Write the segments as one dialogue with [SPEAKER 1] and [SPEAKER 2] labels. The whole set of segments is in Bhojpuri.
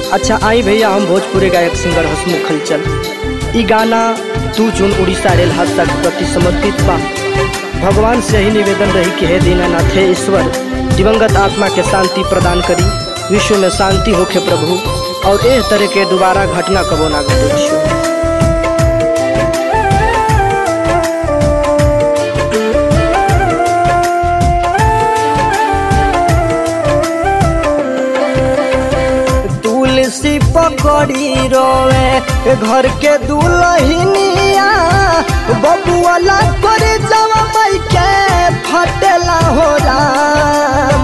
[SPEAKER 1] अच्छा आई भैया हम भोजपुरी गायक सिंगर हसमुख खलचल ई गाना तू चुन उड़ीसा रेल हादसा के प्रति समर्पित बा भगवान से ही निवेदन रही कि हे दीनानाथ हे ईश्वर दिवंगत आत्मा के शांति प्रदान करी विश्व में शांति होखे प्रभु और एह तरह के दोबारा घटना कबो ना घटे तुलसी पकड़ी रोवे घर के दुलहिनिया बबुआला कर जवा मई के फटेला हो राम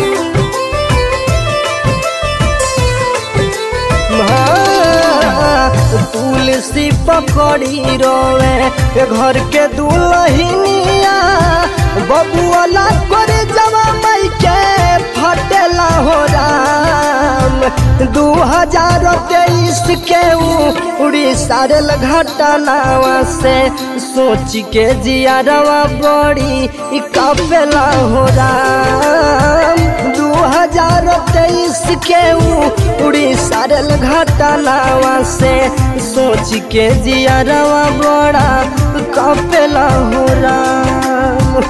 [SPEAKER 1] हाँ, तुलसी पकड़ी रोवे घर के दुलहिनिया बबुआला कर जवा मई के फटेला हो राम दू हजार तेईस के उड़ीसा रेल घटनावा से सोच के जियारवा बड़ी कपेला हो राम दू हजार तेईस के उड़ीसा रेल घटनावा से सोच के जियारवा बड़ा कपेला हो राम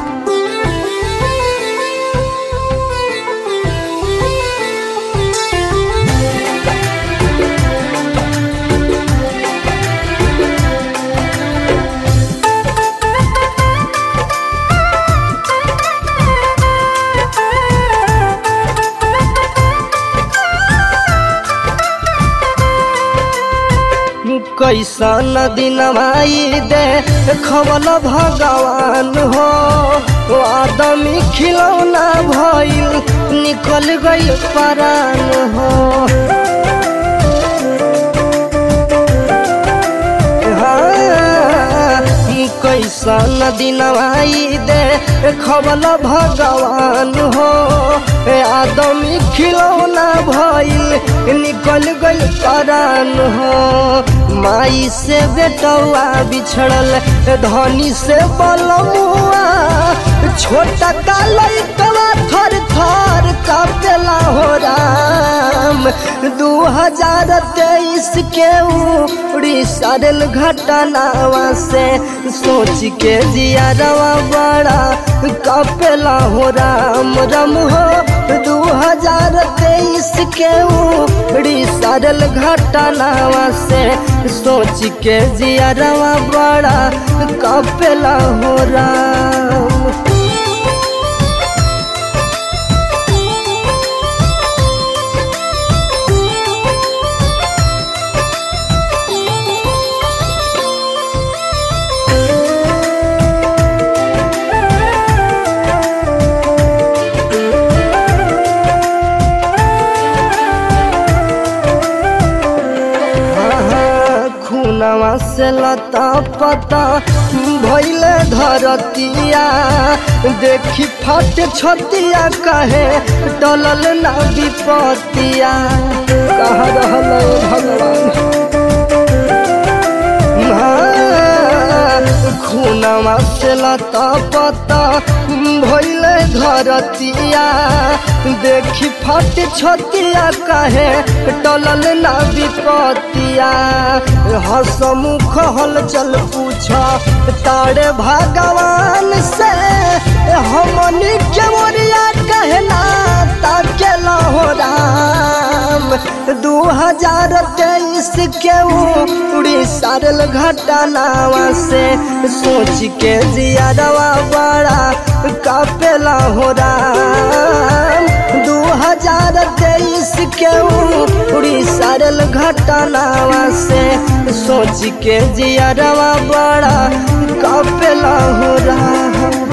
[SPEAKER 1] कैसन दिन माई दे खबल भगवान हो आदमी खिलौना भइल निकल गई परान हो हाँ, ई कैसन दिन आई दे खबल भगवान हो आदमी खिलौना भइल निकल गई परान हो माई से बेटवा बिछड़ल धनी से बलमुआ छोटा का लइकवा थर थर कापेला हो राम दू हजार तेईस के उड़ीसा रेल घटनावा से सोच के जियारवा बड़ा कापेला हो राम राम हो दू हजार तेईस के उड़ीसा रेल घटनावा से सोच के जियारवा बड़ा कापेला हो राम खुनवा से लता पता भैल धरतिया देखी फट छतिया कहे टलल ना विपतिया कह रहल भगवान खुनवा से लता पता भैल धरतिया देखी फट छतिया कहे टलल ना विपतिया हसमुख हल चल पूछ तारे भगवान से हमनी के मोरिया कहना ताकेला हो राम दू हजार तेईस के उड़ीसा रेल घटनावा से सोच के जियारवा बड़ा कापेला हो राम दू हजार तेईस के उड़ीसा रेल घटनावा से सोच के जियारवा बड़ा कापेला हो राम